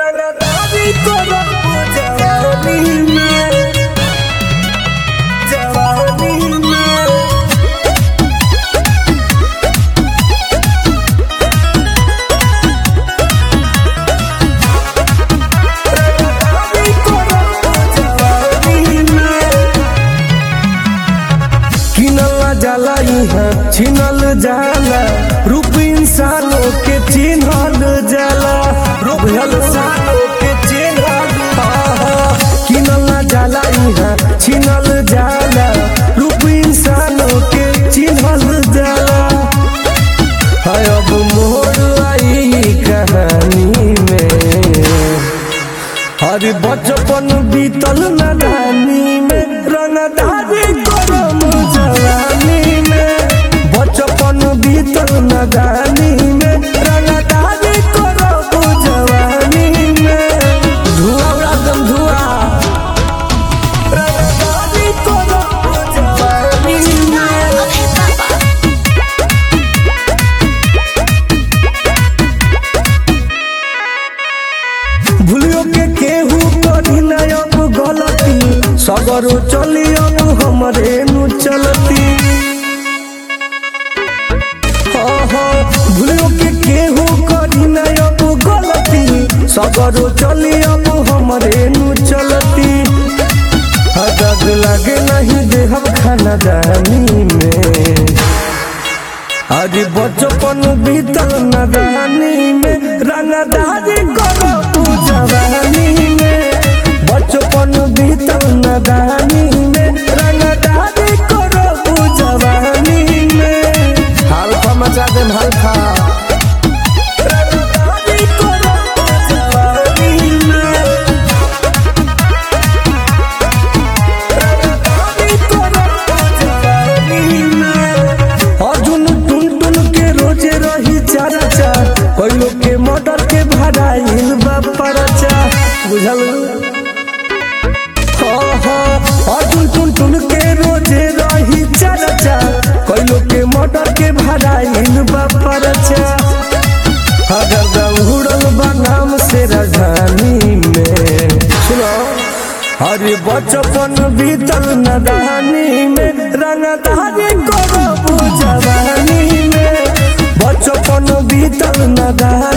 रंगदारी करब जवानी में जवानी में रंगदारी करब जवानी में किनल जाला इहाँ छिनल जाला रूप इंसानों के चिन्हल जाला रूप इंसानों के चिन्हल आहा। किनल जाला इहाँ छिनल जाला रूप इंसानों के चिन्हल जाला है अब मोर आई कहानी में अरे बचपन बीतल नदानी में रंगदारी करम जवानी में बचपन बीतल नदानी में रंगदारी करम जवानी में धुआं उड़ादम धुआं रंगदारी करम जवानी में भूलियो के केहू करी ना अब गलती सगरो चली अब हमरे नु चलती हाँ, हाँ, भूलियो के केहू करी ना अब गलती सगरो चली अब हमरे नु चलती हदद लगे नहीं देहब खाना दानी में आज बचपन बीतल नदानी में रंगदारी करो तू जवानी में बचपन बीतल नदानी में रंगदारी करो तू जवानी में हल्का मचा दे हल्का रंगदारी करो तू जवानी में रंगदारी करो तू जवानी में अर्जुन टुन टुन के रोजे रही चारा चार कोई लोग के मर्डर के भराइल बा परचा बुझल हाँ, हाँ, अर्जुन टुन टुन के रोजे रही चारा चार कोई लोग के मर्डर के भराइल बा परचा अगर उड़ल बा नाम से राजधानी में सुनो अरे बचपन बीतल नदानी में रंगदारी करो जवानी में बचपन बीतल नदानी